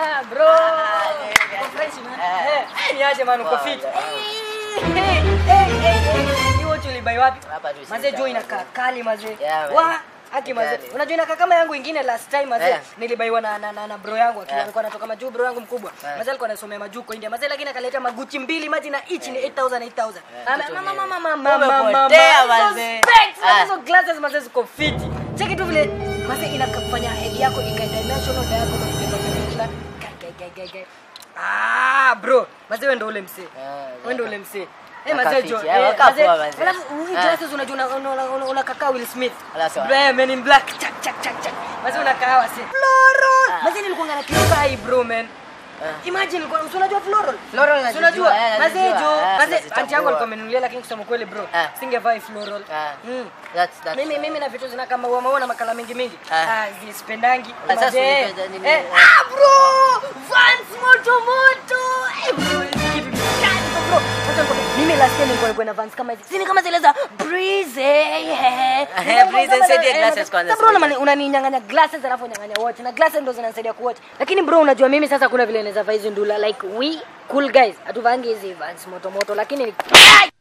Ah, bro. Uko fresh, man. Eh, eh, niaje man, uko Poa, fit. poa. Eh, eh, eh, eh. Hii watch ulibai wapi? Hapa tu Mazee Center. jo inakaa kali mazee. Yeah, man. Wa Aki mazee. Kali. Unajua inakaa kama yangu ingine last time mazee. Yeah. Nilibaiwa na, na, na, na bro yangu akiwa Yeah. alikuwa anatoka majuu bro yangu mkubwa. Yeah. Mazee alikuwa anasomea majuu kwa India. Mazee lakini akaleta maguchi mbili maji na each ni 8000 8000. Yeah, Ama- kitu mama ni- mama mama mama Umepotea, mama. Hizo mazee. specs, Ah. hizo glasses mazee ziko fiti. Cheki tu vile mazee inakufanya head yako ikae dimensional diagonal kila gai gai gai gai. Ah bro, mazee wewe ndio ule msee. Ah, Wewe ndio ule msee. Eh Waka mazee fiti, jo. eh, eh, waka mazee- poa, mazee. Alafu hii Ah. glasses unajua una- una- una- una- unakaa Will Smith. Wala sawa. Bro, eh, Men in Black. Chak chak chak chak. Mazee unakaa wasi. Floral. Ah. Mazee nilikuwa ngana kipai bro man. Ah. Imagine nilikuwa si unajua floral? Floral Si nazijua, unajua? eh, Mazee nazijua, jo. eh, Mazee nazitambua. anti yangu alikuwa ameninunulia lakini kusema kweli bro. Ah. Singevai floral. Ah. Mm. That's- that's- Mimi mimi na vitu zina kama maua maua na makala mingi mingi. Ah. Ah, zisipendangi. Ah, sasa Mazee. unipenda nini? Eh, ah bro! Vans moto moto. Eh bro, hizi kitu ni kali kwa bro. Sasa niko mimi last time nilikuwa nilikuwa na Vans kama hizi. Si ni kama zile za Breeze. Eh. Eh, Breeze, nisaidie glasses kwanza, Sasa bro nisaidie. unani- unaninyang'anya glasses alafu unyang'anya watch. Na glasses ndo zinanisaidia kuwatch. Lakini bro unajua mimi sasa kuna vile naweza vaa hizi ndula like we cool guys. Hatuvangi hizi Vans moto moto lakini ni